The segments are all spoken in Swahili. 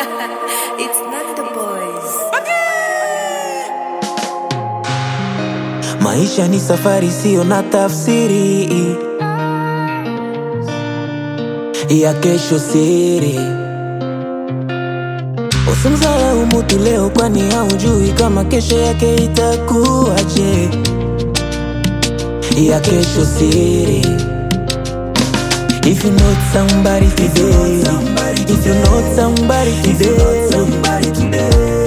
it's not the boys. Maisha ni safari, sio na tafsiri ya kesho siri. Usimsahau mutu leo, kwani haujui kama kesho yake itakuwaje. Ya kesho siri. If you know somebody today, if you know somebody today,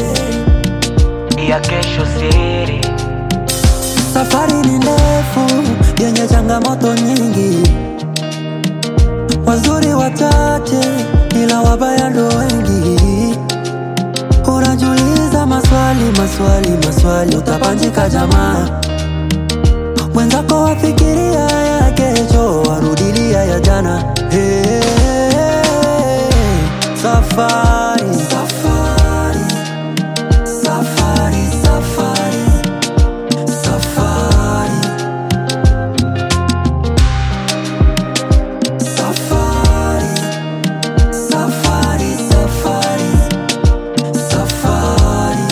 ya kesho siri. Safari ni ndefu yenye changamoto nyingi, wazuri wachache ila wabaya ndo wengi. Unajiuliza maswali maswali maswali, utapanjika jamaa. Mwenzako wafikiria ya kesho, warudilia ya jana. Hey, safari safari safari safari Safari Safari Safari Safari Safari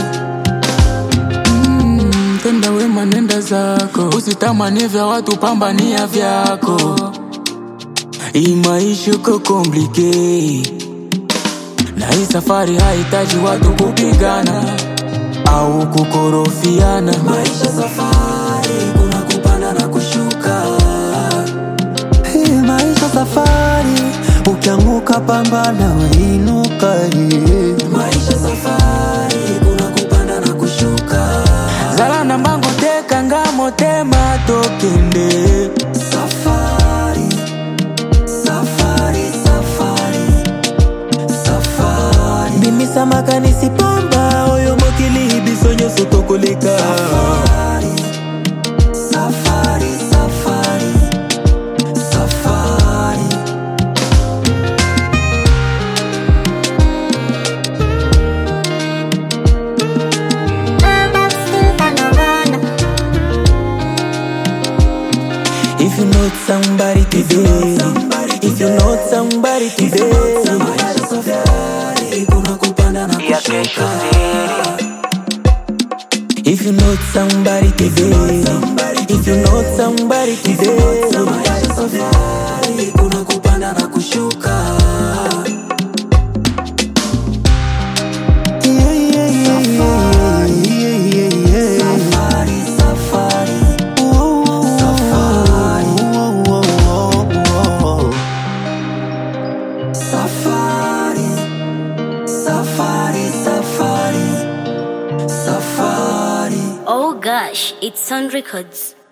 Mm, tenda wema nenda zako, usitamani vya watu, pambania vyako. Hii maisha uko komplike, na hii safari hahitaji watu kupigana au kukorofiana. Maisha safari kuna kupanda na kushuka Hii maisha safari ukianguka pambana wainuka yeah. Maisha safari kuna kupanda na kushuka zala na mbango teka ngamo tema tokende Safari, safari, safari, safari, bimisa makanisi pamba oyo mokili biso nyonso tokoleka safari, safari, safari, safari. if you know somebody today if you know somebody today Maisha safari, kuna kupanda na kushuka. if you know somebody today if you know somebody today Maisha safari, kuna kupanda na kushuka. Yeah, yeah, yeah, yeah, yeah, yeah. Safari, safari. Safari. Safari, safari, safari, safari. Oh gosh, it's on records.